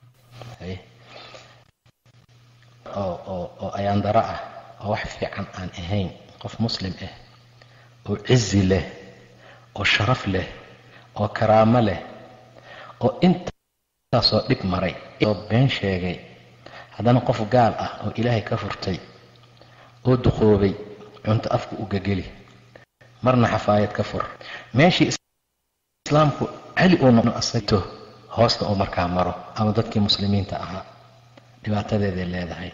oo oo oo ayaandaro ah oo wax fiican aan ahayn qof muslim ah oo cizi leh oo sharaf leh oo karaamo leh oo intaasoo dhib maray oo been sheegay haddana qof gaal ah oo ilaahay ka furtay oo duqoobay cunto afku u gegeli marna xafaayad ka fur meeshii islaamku cali uu noqdo asagto hoosta uu markaa maro ama dadkii muslimiinta ahaa dhibaatadeeday leedahay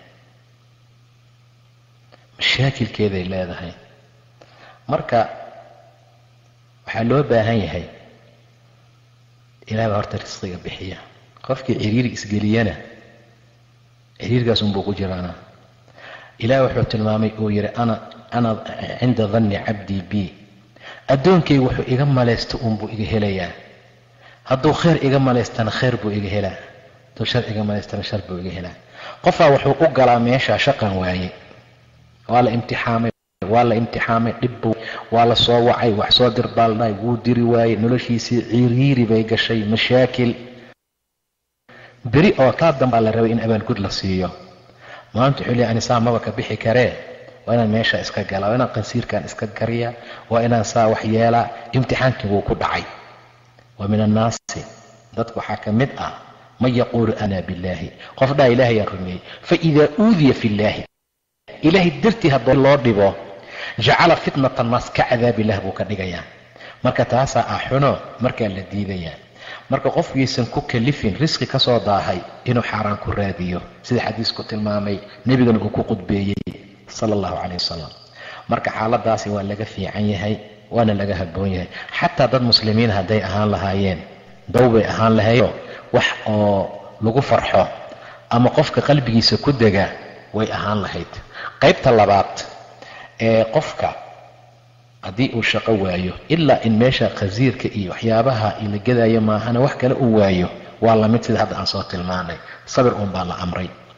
mashaakilkeeday leedahay marka waxaa loo baahan yahay ilaah baa horta risqiga bixiya qofkii ciriiri isgeliyana ciriirkaas unbuu ku jiraana ilaah wuxuu tilmaamay uu yidhi ana ana cinda danni cabdii bi addoonkaygu wuxuu iga malaysto unbuu iga helayaa hadduu khayr iga malaystana khayr buu iga helaa hadduu shar iga malaystana shar buu iga helaa qofaa wuxuu u galaa meeshaa shaqan waaye waa la imtixaamay waa la imtixaamay dhibbu waa la soo wacay wax soo dir baaldhahay wuu diri waayey noloshiisii ciriiri bay gashay mashaakil beri oo taa dambaa la rabay in abaalgud la siiyo maanta wuxuu leey anisaa maba ka bixi karee waa inaan meesha iska galaa waa inaan qansiirkan iska gariyaa waa inaan saa wax yeelaa imtixaankii wuu ku dhacay wa min annaasi dadka waxaa ka mid ah man yaquulu ana billaahi qof dhaa ilaahayaan rumeeyey faidaa uudiya fi illaahi ilaahay dartii haddoo loo dhibo jacala fitnata annaas ka cadaabilah buu ka dhigayaa marka taasaa ah xuno markaa la diidayaa marka qofkiisan ku kalifin risqi ka soo daahay inuu xaaraan ku raadiyo sida xadiisku tilmaamay nebigana uu ku qudbeeyey sala allahu caleyh wasalam marka xaaladaasi waa laga fiican yahay waana laga habboon yahay xataa dad muslimiin hadday ahaan lahaayeen dow bay ahaan lahayo wax oo lagu farxo ama qofka qalbigiisa ku dega way ahaan lahayd qaybta labaad ee qofka haddii uu shaqo waayo ilaa in meesha khasiirka iyo waxyaabaha la gadaayo maahana wax kale uu waayo waa lamid sida hadda aan soo tilmaanay sabir uun baa la amray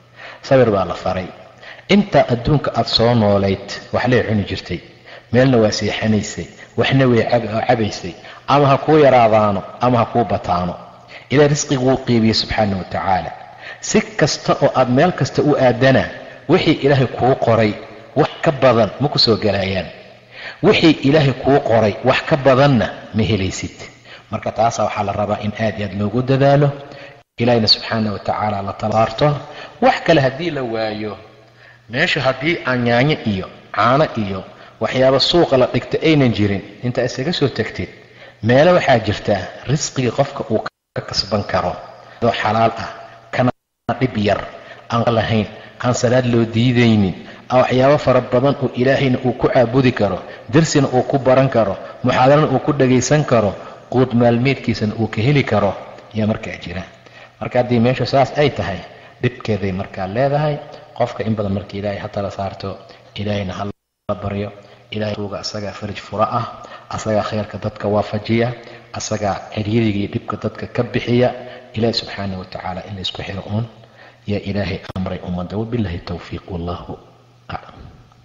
sabir baa la faray intaa adduunka aada soo noolayd waxlay cuni jirtay meelna waa seexanaysay waxna way cabaysay ama ha kuu yaraadaano ama ha kuu bataano ilaa risqiguu qiibiyey subxaana wa tacaala si kasta oo aad meel kasta u aadana wixii ilaahay kuu qoray wax ka badan ma ku soo galayaan wixii ilaahay kuu qoray wax ka badanna ma helaysid marka taasaa waxaa la rabaa in aad i aad loogu dadaalo ilaahayna subxaana wa tacaala la talaarto wax kale haddii la waayo meesha haddii aan yaanyo iyo caano iyo waxyaaba suuqa la dhigta aynan jirin intaa isaga soo tagtid meelo waxaa jirta risqigii qofka uu ka kasban karo adoo xalaal ah kana dhib yar aan lahayn aan salaad loo diidaynin waxyaabo fara badan oo ilaahayna uu ku caabudi karo darsina uu ku baran karo muxaadarana uu ku dhagaysan karo quud maalmeedkiisana uu ka heli karo ayaa markaa jira marka haddii meeshu saas ay tahay dhibkeeday markaa leedahay qofka in badan marka ilaahay ha tala saarto ilaahayna ha la baryo ilahay ruuga asagaa farij fura ah asagaa khayrka dadka waafajiya asagaa ciryadiga iyo dhibka dadka ka bixiya ilaahi subxaana wa tacaala in la isku xiro uun yaa ilaahay amray ummadda wabillahi towfiiq wallahu aclam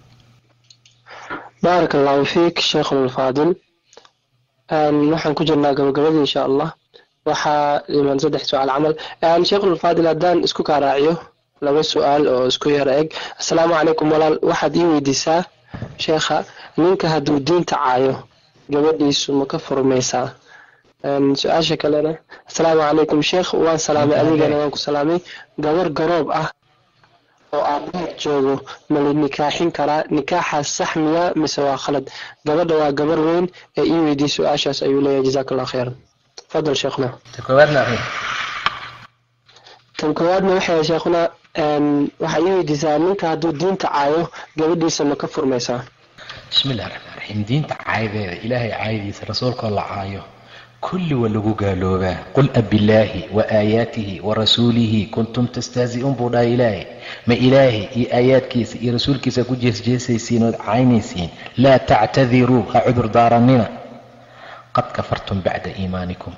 baarak allahu fiik sheekhulfaadil waxaan ku jirnaa gabagabadii insha allah waxaa iman saddex su-aal camal sheekhulfaadil haddaan isku kaa raaciyo laba su-aal oo isku yara eg assalaamu calaykum walaal waxaad ii weydiisaa sheekha ninka hadduu diinta caayo gabadhiisu ma ka furmaysaa su-aasha kalena assalaamu calaykum sheekh waan salaamay adigana waan ku salaamay gabar garoob ah oo aabaheed joogo ma la nikaaxin karaa nikaaxaas sax miya mise waa khalad gabadha waa gabar weyn ee ii weydiiyey su-aashaas ayuu leeyahay jazaak allah khayran fadal sheekhna tan koowaadna waxay sheekhuna waxaa ii weydiisaa ninka hadduu diinta caayo gabadhiisa ma ka furmaysaa bismi illahi raxmaan raxiim diinta caayadeeda ilaahay caayadiisa rasuulkoo la caayo kulli waa lagu gaaloobaa qul abillaahi wa aayaatihi wa rasuulihi kuntum tastahzi'uun buu dhahay ilaahay ma ilaahay iyo aayaadkiisa iyo rasuulkiisa ku jeesjeesaysiin ood caynaysiin laa tactadiruu ha cudur daarannina qad kafartum bacda iimaanikum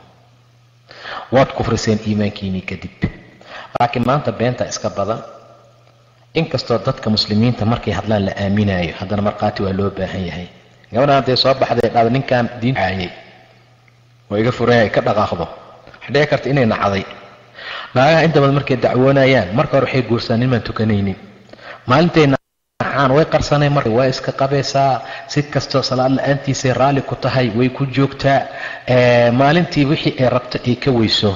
waad kufriseen iimaankiinii kadib laakiin maanta beenta iska badan inkastoo dadka muslimiinta markay hadlaan la aaminaayo haddana markhaati waa loo baahan yahay gabadhan hadday soo baxday dhada ninkan diin caayay oo iga furaya ka dhaqaaqdo waxay dhici karta inay nacday naagaha inta badan markay dacwoonayaan marka hore waxay guursaa nimaan tukanaynin maalintay nacaan way qarsanay marka waa iska qabaysaa si kastoo salaad la-aantiisay raalli ku tahay way ku joogtaa maalintii wixii ay rabto ay ka weyso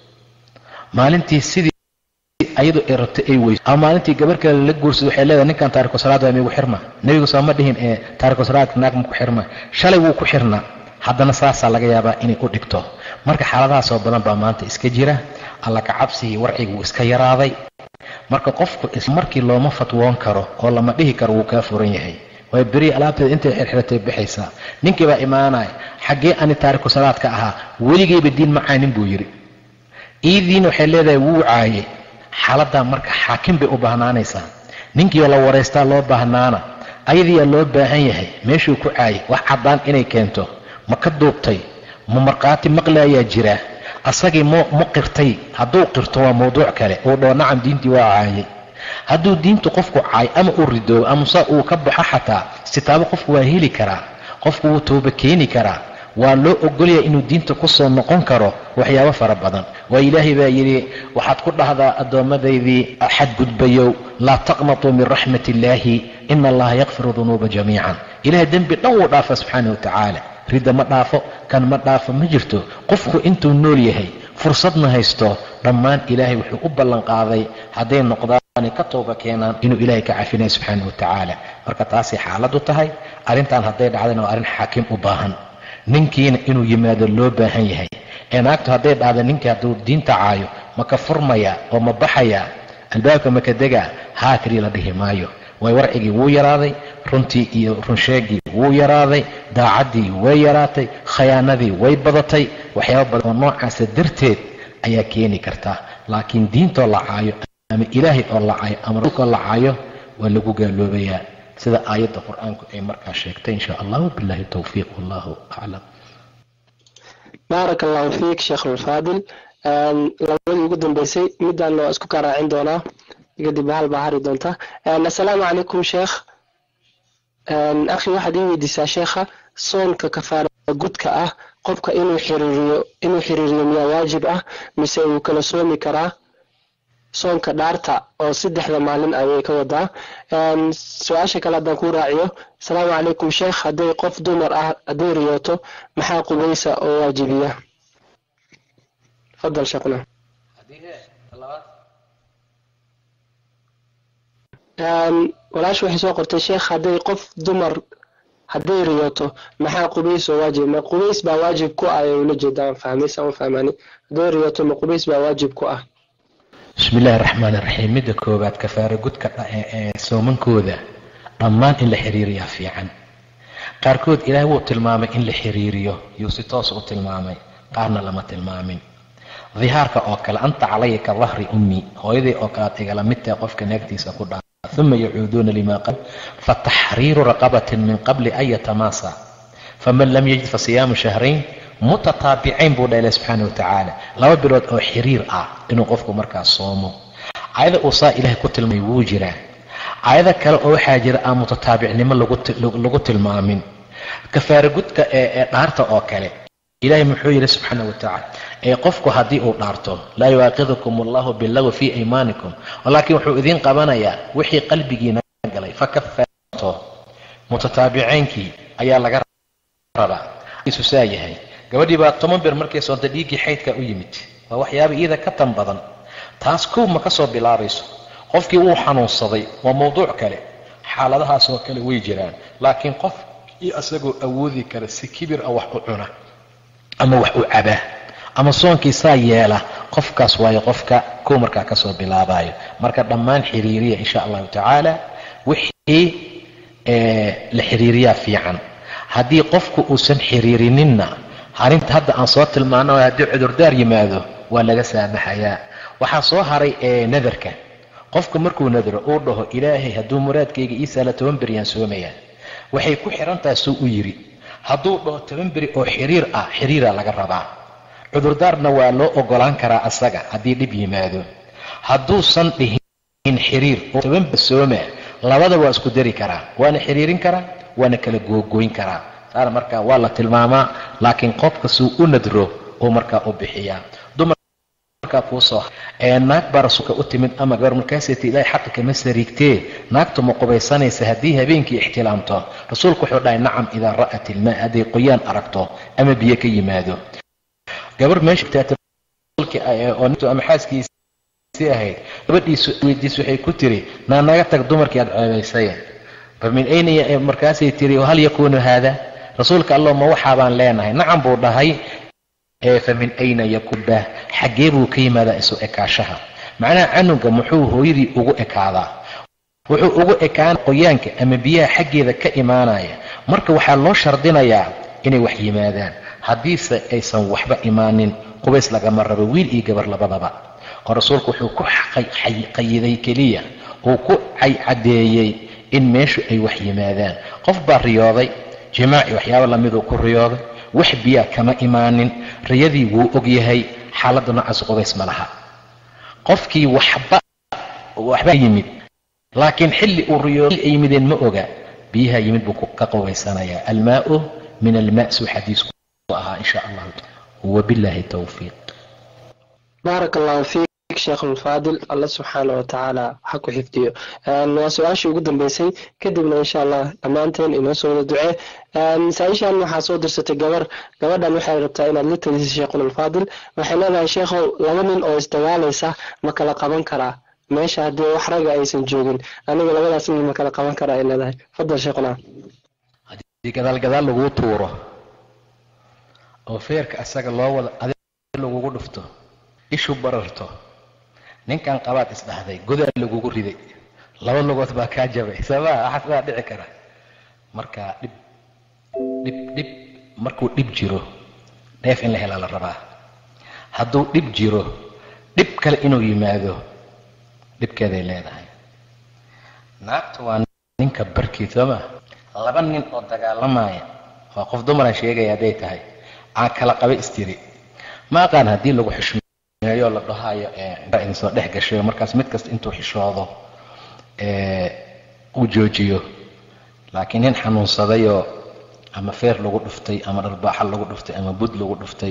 maalintii sidii ayadu ay rabto ay weyso ama maalintii gabar kale la guursado waxay leedahay ninkan taariku salaad waa migu xirma nebigu sooma dhihin ee taariku salaadka naag maku xirma shalay wuu ku xirnaa haddana saasaa laga yaabaa inay u dhigto marka xaaladahaasoo badan baa maanta iska jira alla ka cabsigii warciga wuu iska yaraaday marka qofku markii looma fatwoon karo oo lama dhihi karo wuu kaa furan yahay waayo beriya alaabteeda intay xirxiratay baxaysaa ninkii baa imaanaya xaggee ani taariku salaadka ahaa weligayba diin ma caanin buu yidhi iidiina waxay leedahay wuu caaye xaaladaa marka xaakim bay u baahnaanaysaa ninkiioo la waraystaa loo baahnaana ayadiiyaa loo baahan yahay meeshuu ku caayay wax caddaan inay keento ma ka duubtay ma markhaati maqlaayaa jira asagii m ma qirtay hadduu qirto waa mawduuc kale uu dhoo nacam diintii waa caayay hadduu diintu qofku caay ama uu ridoobo amase uu ka baxo xataa sitaabo qofku waa heli karaa qofku wuu tooba keeni karaa waa loo ogolaya inuu diinta ku soo noqon karo waxyaabo fara badan waa ilaahay baa yidhi waxaad ku dhahdaa addoomadaydii xadgudbayow laa taqnatuu min raxmat illaahi ina allaha yakfiru dunuuba jamiican ilahay dembi dhan wuu dhaafa subxaana wa tacaala ridda ma dhaafo kan ma dhaafo ma jirto qofku intuu nool yahay fursadna haysto dhammaan ilaahay wuxuu u ballanqaaday hadday noqdaan ka tooba keenaan inuu ilaahay ka cafinaya subxaana wa tacaala marka taasay xaaladu tahay arrintan hadday dhacdayna waa arrin xaakim u baahan ninkiina inuu yimaado loo baahan yahay ee naagtu hadday dhacda ninkii hadduu diinta caayo ma ka furmaya oo ma baxaya albaabka maka degaa haa keliya la dhihi maayo way warcigii wuu yaraaday runtii iyo runsheegii wuu yaraaday daacaddii way yaraatay khayaanadii way badatay waxyaaba badan oo noocaasa darteed ayaa keeni karta laakiin diintoo la caayo ama ilaahay oo la caayo ama rasuulkoo la caayo waa lagu gaaloobayaa sida aayadda qur-aanku ay markaa sheegtay insha allah wabillahi towfiiq wallahu aclam baarak allahu fiik sheekh alfaadil labadii ugu dambeysay midaan waa isku karaacin doonaa kadib hal baa hari doonta assalaamu calaykum sheekh akhi waxaad ii weydiisaa sheekha soonka kafaara gudka ah qofka inuu xiriiriyo inuu xiriiriyo miyaa waajib ah mise uu kala soomi karaa soonka dhaarta oo saddexda maalin ayay ka wadaa su-aasha kale haddaan ku raaciyo asalaamu calaykum sheekh hadday qof dumar ah hadday riyooto maxaa qubaysa oo waajibiya fadal sheekhna walaash waxay soo qortay sheekh hadday qof dumar hadday riyooto maxaa qubays oo waajib ma qubays baa waajib ku ah ee ula jeedaan fahmaysa ma fahmani hadday riyooto ma qubays baa waajib ku ah bismi illaahi raxmaan iraxiim midda koowaad kafaara gudka ee soomankooda dhammaan in la xiriiriyaa fiican qaarkood ilaahay wuu tilmaamay in la xiriiriyo yuu si toos u tilmaamay qaarna lama tilmaamin dihaarka oo kale anta calaya ka dahri ummi hooyadii oo kalead igala mid tahay qofka naagtiisa ku dhaa uma yacuuduuna lima qal fataxriiru raqabatin min qabli an yatamaasa faman lam yajid fasiyaamu shahrayn mutataabicayn buu dha ilahi subxaana wa tacaala laba bilood oo xiriir ah inuu qofku markaas soomo caayada uu saa ilaahay ku tilmaamay wuu jiraa caayada kale oo waxaa jira aan mutataabicnimo lagu tilmaamin kafaara gudka ee dhaarta oo kale ilaahay muxuu yidhi subxaana wa tacaala ee qofku haddii uu dhaarto laa yu'aakidukum allahu billawi fii aymaanikum laakiin wuxuu idiin qabanayaa wixii qalbigiina galay fakafaarto mutataabicaynkii ayaa laga rabaa isu saa yahay gabadhii baa toban bir markay soonta dhiiggii xaydka u yimid waa waxyaaba iyada ka tan badan taas kow ma ka soo bilaabayso qofkii wuu xanuunsaday waa mawduuc kale xaaladahaasoo kale way jiraan laakiin qof iyo isagoo awoodi kara si kibir ah wax u cuna ama wax u cabaa ama soonkii saa yeela qofkaas waayo qofka kow markaa ka soo bilaabayo marka dhammaan xiriiriya insha allahu tacaala wixii la xiriiriyaa fiican haddii qofku uusan xiriirininna arrinta hadda aan soo tilmaano haddii cudurdaar yimaado waa laga saamaxayaa waxaa soo haray ee nadarka qofku markuu nadro uu dhaho ilaahay hadduu muraadkayga ii saala toban beryaan soomayaa waxay ku xihan tahay suu u yidhi hadduu dhaho toban beri oo xiriir ah xiriira laga rabaa cudurdaarna waa loo ogolaan karaa asaga haddii dhib yimaado hadduusan dhihin xiriir oo toban beri sooma labada waa isku dari karaa waana xiriirin karaa waana kala googoyn karaa taana markaa waa la tilmaamaa laakiin qofka suu u nadro uu markaa u bixiyaa dumarkaa kuusoo ee naag baa rasuulka u timid ama gabar markaasayta ilaahay xaqa kama sariigtee naagtu ma qubaysanaysa haddii habeenkii ixtilaamto rasuulku wuxuu dhahay nacam idaa ra'at ilmaa hadday qoyaan aragto ama biyo ka yimaado gabar meesha ama xaaskiisii ahayd gabadhiisu weydiis waxay ku tiri naa naga tag dumarkii aad ceebaysay famin ayna markaasay tiri hal yakuunu haada rasuulka allah ma waxaabaan leenahay nacam buu dhahay fa min ayna yakuba xaggee buu ka yimaadaa isu ekaashaha macnaha canuga muxuu hooyadii ugu ekaadaa wuxuu ugu ekaana qoyaanka ama biyaha xaggeeda ka imaanaya marka waxaa loo shardinayaa inay wax yimaadaan haddiise aysan waxba imaanin qubays lagama rabo wiil iyo gabar labadaba oo rasuulku wuxuu ku qayiday keliya uu ku caddeeyey in meeshu ay wax yimaadaan qof baa riyooday jimaaci waxyaaba lamiduu ku riyooday wax biyaa kama imaanin riyadii wuu og yahay xaaladda noocaas qubays ma laha qofkii waxba waxba yimid laakiin xilli uu riyooday ay yimideen ma oga biyaha yimid buu ka qubaysanayaa almaau min almaa suu xadiisku ahaa insha allahu wabillahi towfiiq baaraka allahu fiik sheekh ulfaadil alla subxaana wa tacaala ha ku xifdiyo waa su-aashii ugu dambeysay kadibna insha allah dhammaanteen inoo soo wada ducee masaa-ishan waxaa soo dirsatay gabar gabadhan waxay rabtaa inaad la taliso sheekhulfaadil waxay leedahay sheekhow laba nin oo isdagaalaysa ma kala qaban karaa meesha haddii wax raga aysan joogin aniga labadaas nin ma kala qaban karaa ay leedahay fadal sheekhuna haddii gadaal gadaal laguu tuuro oo feerka asaga loo wada adig lagugu dhufto ishu bararto ninkan qabaad isdhahday godaa lagugu riday laba lugood baa kaa jabay sabaa waxaas baa dhici kara marka dhib dhib dhib markuu dhib jiro dheef in la helaa la rabaa hadduu dhib jiro dhib kale inuu yimaado dhibkeeday leedahay naagtu waa ninka barkii sooma laba nin oo dagaalamaya waa qof dumaran sheegaya hadday tahay aan kala qaba istiri ma aqaan haddii lagu xushmeeyo meeyo la dhahayo idin soo dhex gashayo markaas mid kasta intuu xishoodo uu joojiyo laakiin nin xanuunsadayoo ama feer lagu dhuftay ama dharbaaxa lagu dhuftay ama bud lagu dhuftay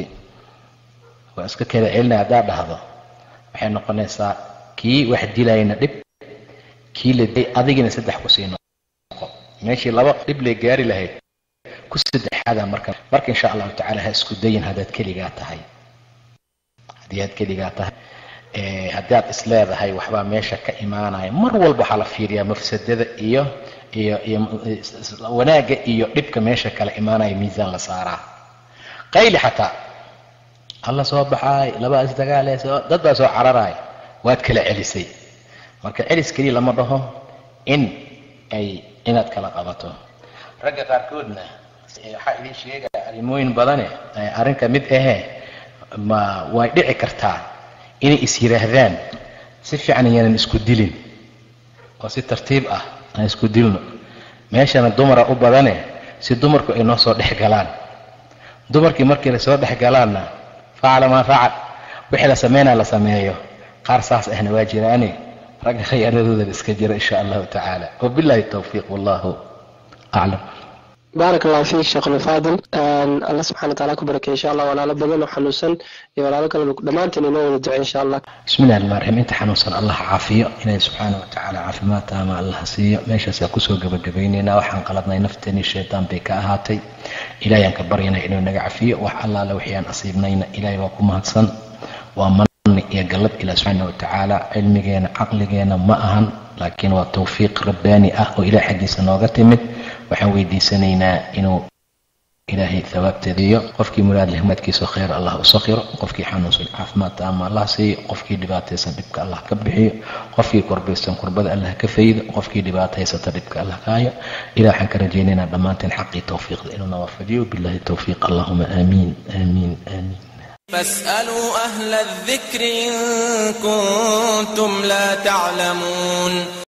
waa iska kala celinaya haddaad dhahdo waxay noqonaysaa kii wax dilayna dhib kii la dilay adigina saddex kusii noqo meeshii laba dhib lay gaari lahayd ku saddexaada marka marka insha allahu tacala ha isku dayin haddaad keligaa tahay haddii aad keligaa tahay haddii aad isleedahay waxbaa meesha ka imaanaya mar walba waxaa la fiiriyaa mafsadada iyo iyo iyo wanaagga iyo dhibka meesha kala imaanaya miisaan la saaraa qayli xataa alla soo baxaay labaa isdagaale dad baa soo cararaay waad kala celisay marka celis keliya lama dhaho in ay inaad kala qabato ragga qaarkoodna waxaa idin sheegaya arrimooyin badane arrinka mid ahee ma way dhici kartaa inay is yidhaahdaan si fiican yaanan isku dilin oo si tartiib ah aan isku dilno meeshana dumara u badane si dumarku ay noo soo dhex galaan dumarkii markii la soo dhex galaanna facala maa facal wixii la sameynaa la sameeyo qaar saas ahna waa jiraane ragga khiyaanadoodan iska jira insha allahu tacaala wabillahi towfiiq wallahu aclam baarak allahu fiik sheekhul faadil alla subxana wataala ku barakay insha allah walaalo badan oo xanuunsan iyo walaalo kaleba dhammaanteen inoo wada ducay insha allah bismillahi rahmaan raxiim inta xanuunsan allah caafiyo ilaahi subxaana watacaala caafimaad taama allah siiyo meeshaasaa kusoo gabagabaynaynaa waxaan qaladnay nafteeni shaytaan bay ka ahaatay ilahay aan ka baryana inuu naga cafiyo wax allaale wixii aan asiibnayna ilahay waa ku mahadsan waa manni iyo gallad ilaah subxaana watacaala cilmigeena caqligeena ma ahan laakiin waa tawfiiq rabbaani ah oo ilaah xaggiisa nooga timid waxaan weydiisanaynaa inuu ilaahay thawaabteediyo qofkii muraad leh madkiisa khayr allah u sakhiro qofkii xanuunsan caafimaad taama allah siiyo qofkii dhibaataysan dhibka allah ka bixiyo qofkii korbaysan kurbada allah ka faydo qofkii dhibaato haysata dhibka allah ka hayo ilah waxaan ka rajaynaynaa dhammaanteen xaqii tawfiiqda inuu nawaafajiyo billahi tawfiiq allahuma aamiin aamiin aamiin فاسألوا أهل الذكر إن كنتم لا تعلمون